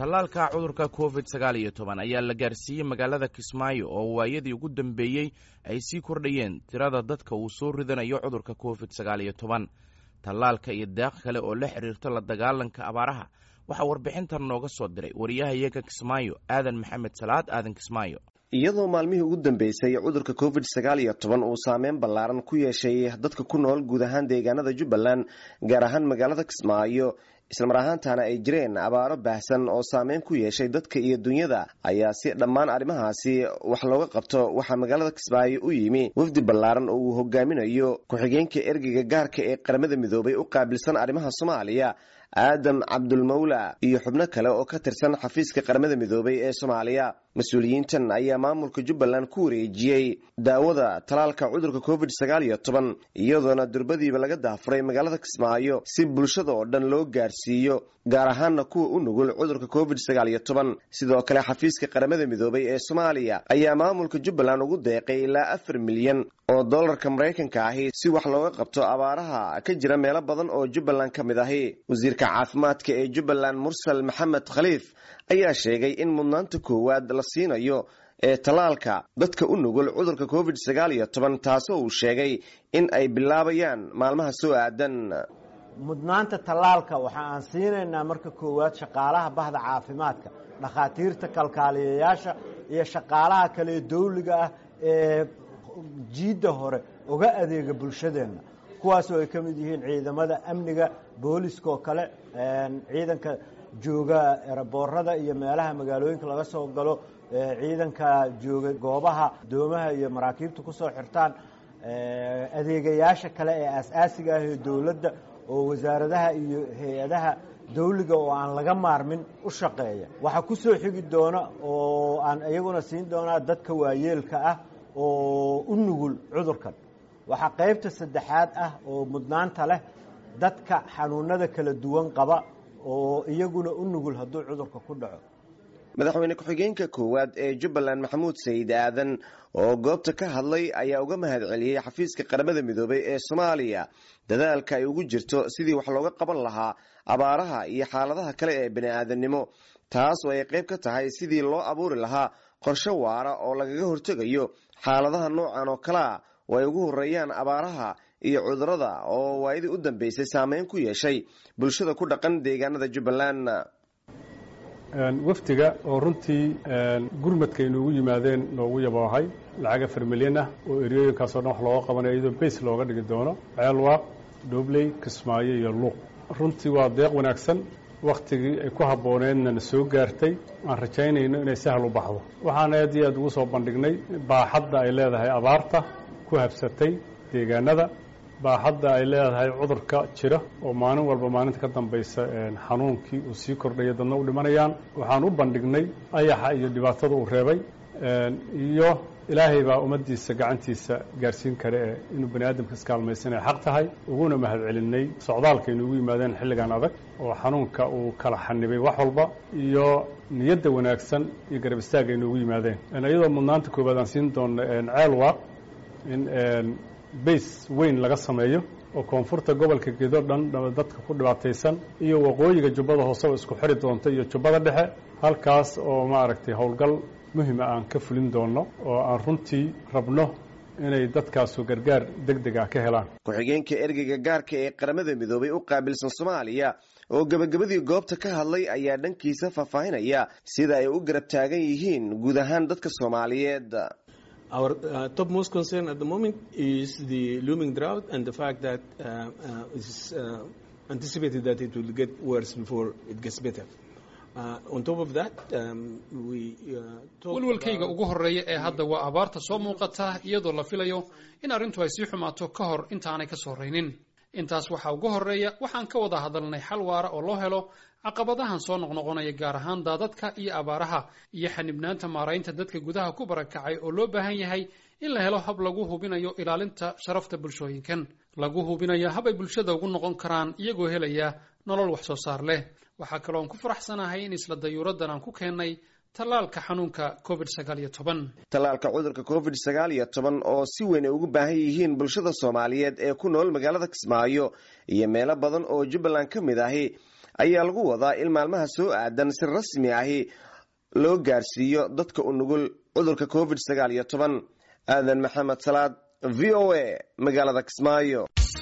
tallaalka cudurka covid sagaal iyo toban ayaa la gaarsiiyey magaalada kismaayo oo waayadii ugu dambeeyey ay sii kordhayeen tirada dadka uu soo ridanayo cudurka covid sagaal iyo toban tallaalka iyo deeq kale oo la xiriirto la dagaalanka abaaraha waxaa warbixintan nooga soo diray wariyahayaga kismaayo aadan maxamed salaad aadan kismaayo iyadoo maalmihii ugu dambeysay cudurka covid sagaal iyo toban uu saameyn ballaaran ku yeeshay dadka ku nool guud ahaan deegaanada jubbaland gaar ahaan magaalada kismaayo islamar ahaantana ay jireen abaaro baahsan oo saameyn ku yeeshay dadka iyo dunyada ayaa si dhammaan arrimahaasi wax looga qabto waxaa magaalada kismaayo u yimi wafdi ballaaran oo uu hogaaminayo ku-xigeenka ergeyga gaarka ee qaramada midoobay u qaabilsan arrimaha soomaaliya aadam cabdulmawla iyo xubno kale oo ka tirsan xafiiska qaramada midoobay ee soomaaliya mas-uuliyiintan ayaa maamulka jubbaland ku wareejiyey daawada talaalka cudurka covid sagaal iyo toban iyadoona durbadiiba laga daafuray magaalada kismaayo si bulshada oo dhan loo gaarsiiyo gaar ahaana kuwa u nugul cudurka covid sagaal iyo toban sidoo kale xafiiska qaramada midoobay ee soomaaliya ayaa maamulka jubbaland ugu deeqay ilaa afar milyan oo dollarka maraykanka ahi si wax looga qabto abaaraha ka jira meelo badan oo jubbaland ka mid ahi wasiirka caafimaadka ee jubbaland mursal maxamed khaliif ayaa sheegay in mudnaanta koowaad la siinayo ee tallaalka dadka u nugul cudurka covid sagaal iyo toban taasoo uu sheegay in ay bilaabayaan maalmaha soo aadan mudnaanta tallaalka waxa aan siinaynaa marka koowaad shaqaalaha bahda caafimaadka dhakhaatiirta kalkaaliyayaasha iyo shaqaalaha kale dawliga ah ee jiidda hore uga adeega bulshadeenna kuwaasoo ay ka mid yihiin ciidamada amniga booliska oo kale ciidanka jooga eraboorada iyo meelaha magaalooyinka laga soo galo ciidanka jooga goobaha doomaha iyo maraakiibta ku soo xirtaan adeegayaasha kale ee aas-aasiga ah ee dowladda oo wasaaradaha iyo hay-adaha dawliga oo aan laga maarmin u shaqeeya waxaa ku soo xigi doona oo aan iyaguna siin doonaa dadka waayeelka ah oo u nugul cudurkan waxaa qaybta saddexaad ah oo mudnaanta leh dadka xanuunada kala duwan qaba oo iyaguna u nugul hadduu cudurka ku dhaco madaxweyne ku-xigeenka koowaad ee jubbaland maxamuud sayid aadan oo goobta ka hadlay ayaa uga mahad celiyey xafiiska qaramada midoobay ee soomaaliya dadaalka ay ugu jirto sidii wax looga qaban lahaa abaaraha iyo xaaladaha kale ee bani-aadamnimo taas oo ay qayb ka tahay sidii loo abuuri lahaa qorshe waara oo lagaga hortegayo xaaladaha noocan oo kalea oo ay ugu horeeyaan abaaraha iyo cudurada oo waayadii u dambeysay saameyn ku yeeshay bulshada ku dhaqan deegaanada jubbaland wafdiga oo runtii gurmadka inuugu yimaadeen noogu yaboohay lacag afar milyan ah oo eryooyinkaasoo dhan wax looga qabanayo iyadoo bays looga dhigi doono ceelwaaq dhobley kismaayo iyo luuq runtii waa deeq wanaagsan wakhtigii ay ku habbooneedna na soo gaartay aan rajaynayno inay sahal u baxdo waxaan aad iyo aad ugu soo bandhignay baaxadda ay leedahay abaarta ku habsatay deegaanada baaxadda ay leedahay cudurka jira oo maalin walba maalinta ka dambaysa xanuunkii uu sii kordhaya dadna u dhimanayaan waxaan u bandhignay ayaxa iyo dhibaatada uu reebay iyo ilaahay baa ummaddiisa gacantiisa gaarsiin kare ee inuu bani aadamka iskaalmaysan ay xaq tahay uguna mahad celinay socdaalka inuugu yimaadeen xilligan adag oo xanuunka uu kala xanibay wax walba iyo niyadda wanaagsan iyo garab istaagga inuugu yimaadeen iyadoo mudnaanta koowaad aan siin doonno ceelwaaq in bays weyn laga sameeyo oo koonfurta gobolka gedo dhan dadka ku dhibaataysan iyo waqooyiga jubbada hoose oo isku xiri doonta iyo jubbada dhexe halkaas oo maaragtay howlgal muhima aan ka fulin doonno oo aan runtii rabno inay dadkaasu gargaar deg deg ah ka helaan ku-xigeenka ergeyga gaarka ee qaramada midoobay u qaabilsan soomaaliya oo gebagabadii goobta ka hadlay ayaa dhankiisa faahfaahinaya sida ay u garab taagan yihiin guud ahaan dadka soomaaliyeed Our uh, topmost concern at the moment is the looming drought and the fact that uh, uh, it's uh, anticipated that it will get worse before it gets better. Uh, on top of that, um, we uh, walwalkayga ugu horreeya ee hadda waa abaarta soo muuqata iyadoo la filayo in arrintu ay sii xumaato ka hor intaanay ka soo raynin intaas waxaa ugu horreeya waxaan ka wada hadalnay xal waara oo loo helo caqabadahan soo noqnoqonaya gaar ahaan daadadka iyo abaaraha iyo xanibnaanta maaraynta dadka gudaha ku barakacay oo loo baahan yahay in la helo hab lagu hubinayo ilaalinta sharafta bulshooyinkan lagu hubinayo hab ay bulshada ugu noqon karaan iyagoo helaya nolol wax soo saar leh waxaa kalooan ku faraxsanahay in isla dayuuraddan aan ku keennay tallaalka xanuunka covid sagaal iyo toban tallaalka cudurka covid sagaal iyo toban oo si weyn ay ugu baahan yihiin bulshada soomaaliyeed ee ku nool magaalada kismaayo iyo meelo badan oo jubbaland ka mid ahi ayaa lagu wadaa in maalmaha soo aadan si rasmi ahi loo gaarsiiyo dadka u nugul cudurka covid sagaal iyo toban aadan maxamed salaad v o a magaalada kismaayo